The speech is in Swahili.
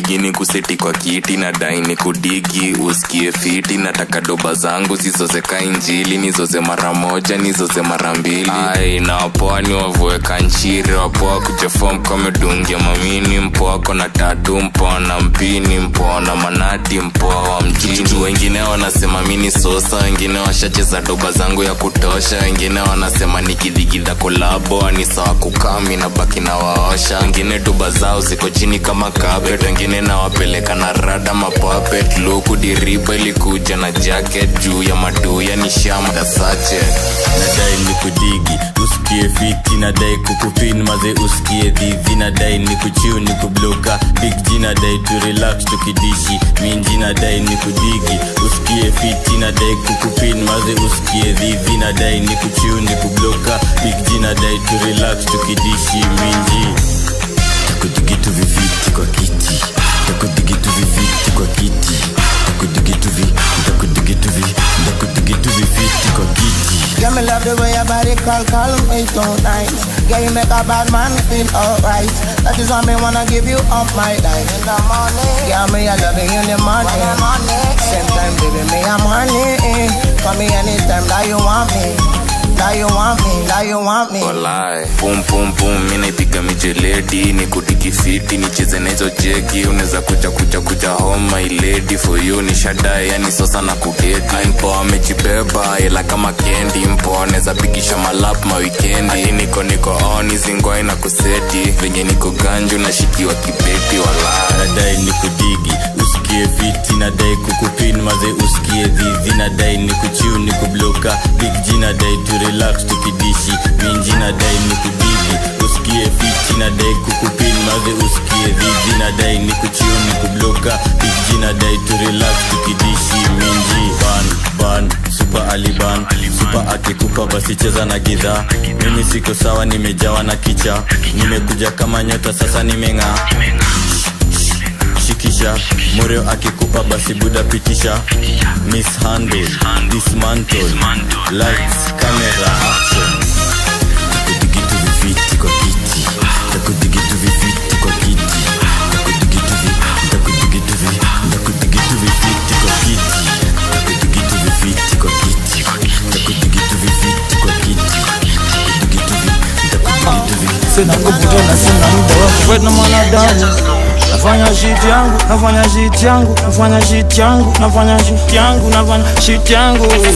nikudigi ni kuseti kwa kiti na dai ni kudigi usikie fiti nataka doba zangu zizoze injili nizoze mara moja nizoze mara mbili ai na wapoa ni wavue kanchiri wapoa kujefom kamedungia mamini mpoa kona tatu mpoa na mpini mpoa na manati mpoa wa mjini wengine wanasema mini sosa wengine washacheza doba zangu ya kutosha wengine wanasema nikidhigidha kolabo ni sawa kukami na baki na waosha wengine doba zao ziko chini kama carpet wengine nawapeleka na rada mapapet luku diriba ilikuja na jacket juu ya maduya ni shama sache nadai ni kudigi usikie fiti nadai kukupin maze usikie dhivi nadai ni kuchiu ni kubloka big g nadai tu relax tukidishi minji nadai ni kudigi usikie fiti nadai kukupin maze usikie dhivi nadai ni kuchiu ni kubloka big g nadai tu relax tukidishi minji takudigitu viviti kwa kiti takudigitu viviti kwa kiti takudigitu vi takudigitu vi takudigitu viviti kwa kiti Yeah, me love the way your body call, call me so nice. Yeah, you make a bad man feel alright. That is why me wanna give you up my life. In the morning, yeah, me I love you in the morning. Same time, baby, me I'm honey. Call me anytime that you want me. That you want me, that you want me. walai pum pum pum mi naipiga mijeledi ni kudikifiti nicheze na hizo jeki unaweza kuja kuja kuja home my lady for you ni shadae yani sosa na kudeti mpo amejibeba ila kama kendi mpo anaweza pigisha malap mawikendi Ati niko niko on zingwai na kuseti venye niko ganju nashikiwa kibeti walai nadai ni kudigi usikie fiti nadai kukupin maze usikie dhivi nadai ni kuchiu ni kubloka big g nadai tu relax tukidishi minji nadai ni kudigi usikie fiti nadai kukupin maze usikie dhivi nadai ni kuchiu ni kubloka big g nadai tu relax tukidishi minji ban ban super aliban super akikupa basi cheza na gidhaa mimi siko sawa nimejawa na kicha nimekuja kama nyota sasa nimeng'aa shikisha moreo akikupa basi buda pitisha mishandle dismantle lights camera action takudigitu viviti kwa kiti takudigitu viviti kwa kiti takudigitu vi takudigitu vi takudigitu viviti kwa kiti takudigitu viviti kwa kiti takudigitu viviti kwa kiti takudigitu vi takudigitu vi sina nguvu tena sina muda wa kufight na mwanadamu nafanya shit yangu nafanya shit yangu nafanya shit yangu nafanya shit yangu nafanya shit yangu